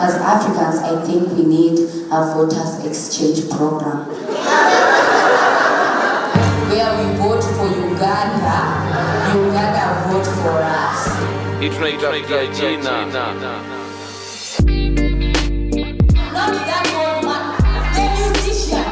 as Africans, I think we need a voters exchange program. Where we vote for Uganda, Uganda vote for us. Hii tunaitafutia jina Not that old man, the musician.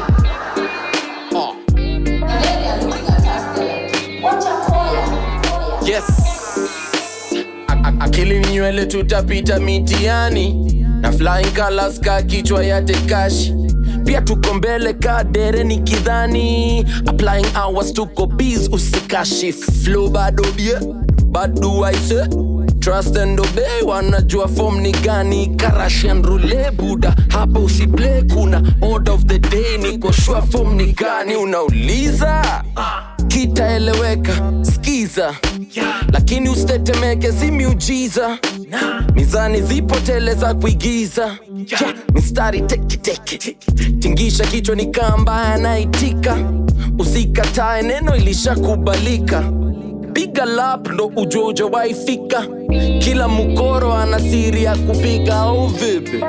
And then they are looking at us, they're like, watch a koya. koya." yes A- a- akili ni nywele tutapita mitiani na flying colors ka kichwa ya tekashi pia tuko mbele ka dere ni kidhani applying hours tuko biz usikashi flow bado bie bado aise trust and obey wanajua form ni gani karashian rule buda hapa usiplay kuna order of the day niko sure form ni gani unauliza kitaeleweka skiza lakini usitetemeke si miujiza mizani zipo tele za kuigiza Yeah, mistari teketeke tingisha kichwa ni kamba anaitika usikatae neno ilishakubalika piga lap ndo ujue ujawaifika kila mkoro ana siri ya kupiga au vipi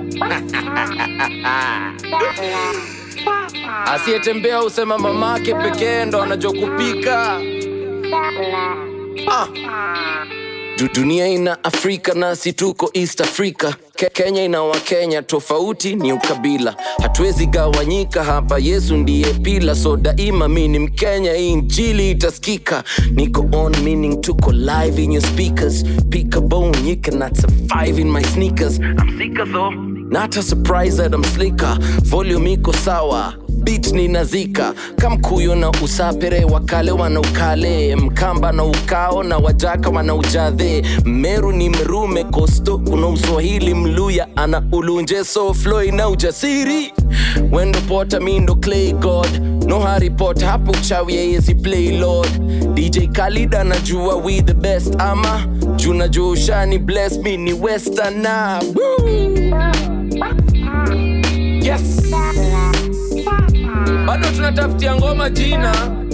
asiyetembea usema mamake pekee ndo anajua kupika ah. Du- dunia ina afrika nasi tuko east africa Ke kenya ina wakenya tofauti ni ukabila hatuwezi gawanyika hapa yesu ndiye pila so daima mi ni mkenya hii njili itaskika niko on meaning tuko live in your speakers pick a bone you cannot survive in my sneakers i'm sicker though not a surprise that i'm slicker volume iko sawa bit ninazika kamkuyo na usapere wakale wana ukale mkamba na ukao na wajaka wana ujadhe meru ni mrume kosto kuna uswahili mluya ana ulunje so floy na ujasiri wendo pota mindo clay god no harry potter hapo uchawi yeyezi play lord dj khalid anajua we the best ama juna jua ushani bless me ni westerna Woo! yes bado tunatafutia ngoma jina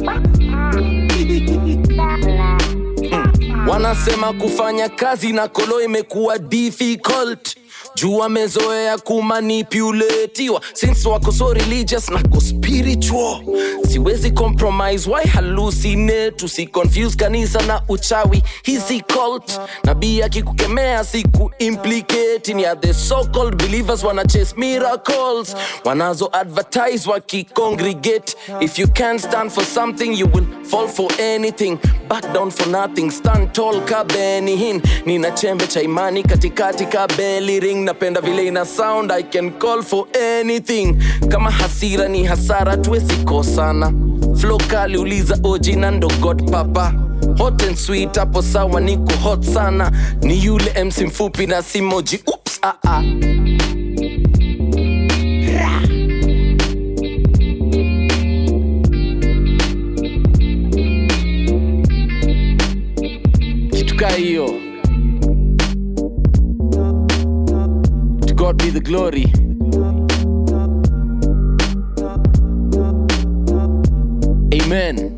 wanasema kufanya kazi na kolo imekuwa difficult juu wamezoea kumanipulatiwa since wako so religious na ko spiritual siwezi compromise why hallucinate usiconfuse kanisa na uchawi hizi cult nabii akikukemea siku implicate ni ya the so called believers wana chase miracles wanazo advertise wakicongregate if you can't stand for something you will fall for anything back down for nothing stand tall ka Benny Hinn nina chembe cha imani katikati ka belly ring napenda vile ina sound i can call for anything kama hasira ni hasara tuwezi kosana flow kali uliza oji na ndo god papa hot and sweet hapo sawa niko hot sana ni yule mc mfupi na simoji ups ah, ah. kitu kaa hiyo to god be the glory amen